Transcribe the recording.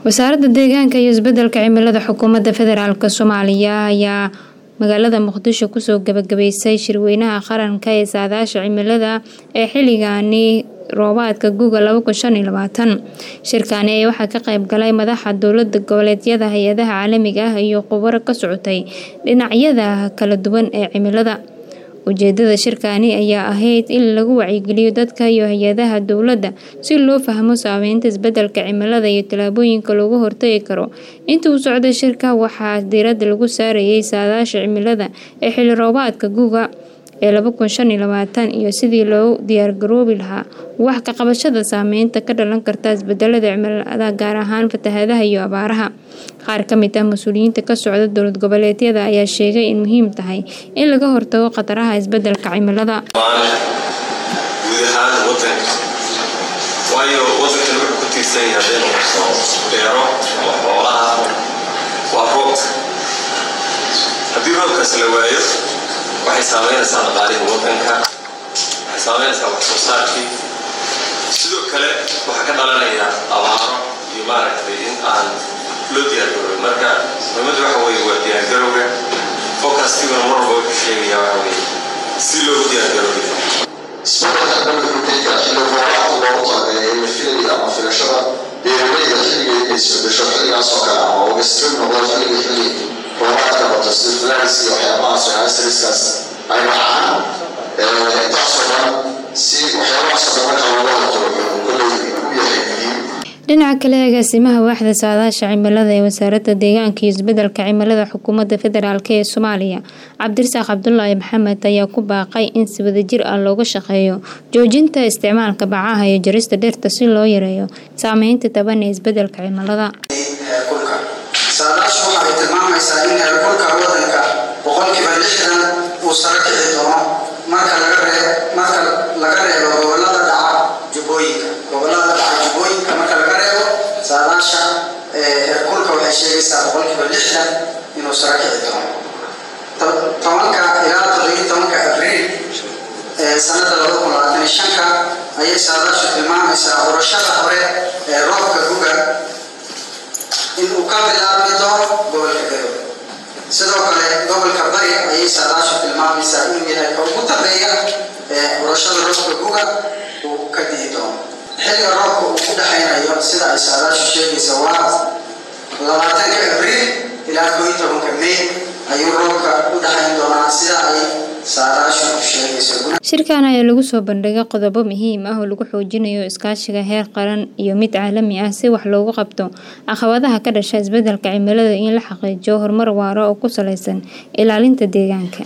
wasaaradda deegaanka iyo isbedelka cimilada xukuumadda federaalk soomaaliya ayaa magaalada muqdisho kusoo gabagabeysay shirweynaha qaranka ee saadaasha cimilada ee xilligaani roobaadka guga shirkaani ayaa waxaa ka qayb galay madaxa dowlada goboleedyada hay-adaha caalamiga ah iyo khubaro ka socotay dhinacyada kala duwan ee cimilada ujeedada shirkaani ayaa ahayd in lagu wacyigeliyo dadka iyo hay-adaha dowladda si loo fahmo saameynta isbedelka cimilada iyo tallaabooyinka loogu hortagi karo inta uu socday shirka waxaa diiradda lagu saarayay saadaasha cimilada ee xilli roobaadka guga ee iyo sidii loo diyaargaroobi lahaa wax ka qabashada saameynta ka dhalan karta isbedelada cimilada gaar ahaan fatahadaha iyo abaaraha qaar ka mid ah mas-uuliyiinta ka socda dowlad goboleedyada ayaa sheegay in muhiim tahay in laga hortago khataraha isbedelka cimilada guud ahaan wadanka waayo wadankan wuxuu ku tiirsan yahay hadday noqoto beero ama xoolaha waa roobka haddii roobkaas la waayo waxay saameynaysaa dhaqaalihii wadanka waxay saameynaysaa wax soo saarkii sidoo kale waxaa ka dhalanaya abaaro iyo maaragtay in aan loo diyaargarooy marka muhiimadda waxa weeye waa diyaargarowga focustiguna mar walba wuxuu sheegaya waxa weeye si loogu diyaargaroobi isbeddelka dhanka ruteynka xilli roobaadka loogu talagalay la filayay ama filashada beeralayda xilliga inay isbedesho xilligaas oo kale ama ogastir noqdo xilliga xilli roobaadka bato sida flaris iyo waxyaabahaas waxyaasiriskaas ay dhacaan intaasoo dhan si waxyaabahaasoo dhan marka looga hortago kolley u yahay muhiim dhinaca kale agaasimaha waaxda saadaasha cimilada ee wasaaradda deegaanka iyo isbedelka cimilada xukuumadda federaalk ee soomaaliya cabdirasaaq cabdulaahi maxamed ayaa ku baaqay in si wadajir ah looga shaqeeyo joojinta isticmaalka bacaha iyo jarista dhirta si loo yareeyo saameynta taban ee isbedelka cimilada heerkulka saadaashu waxay tilmaamaysaa in heerkulka wadanka boqolkiiba lixdan uu sare kici doono marka laga ree marka laga reebo gobolada dhaca jubbooyinka gobolada dhaca jubbooyinka marka laga reebo saadaasha heerkulka waxay sheegaysaa boqolkiiba lixdan inuu sare kici doono tobanka ilaa toddobiyo tobanka abriil sanada laba kun labaatan iyo shanka ayay saadaashu tilmaamaysaa urashada hore ee roobka guga in uu ka bilaabi doono gobolka garowe sidoo kale gobolka bari ayay saadaashu tilmaamaysaa inuu yahay ka ugu dambeeya ee urashada roobka guga uu ka dihi doono xilliga roobka uu ku dhexaynayo sida ay saadaashu sheegaysa waa labaatanka abriil ilaa koo iyo tobanka may ayuu roobka u dhexayn doonaa sida ay saadaashu sheegayso shirkan ayaa lagu soo bandhigay qodobo muhiim ah oo lagu xoojinayo iskaashiga heer qaran iyo mid caalami ah si wax loogu qabto caqabadaha ka dhasha isbedelka cimilada in la xaqiijiyo horumar waaro oo ku saleysan ilaalinta deegaanka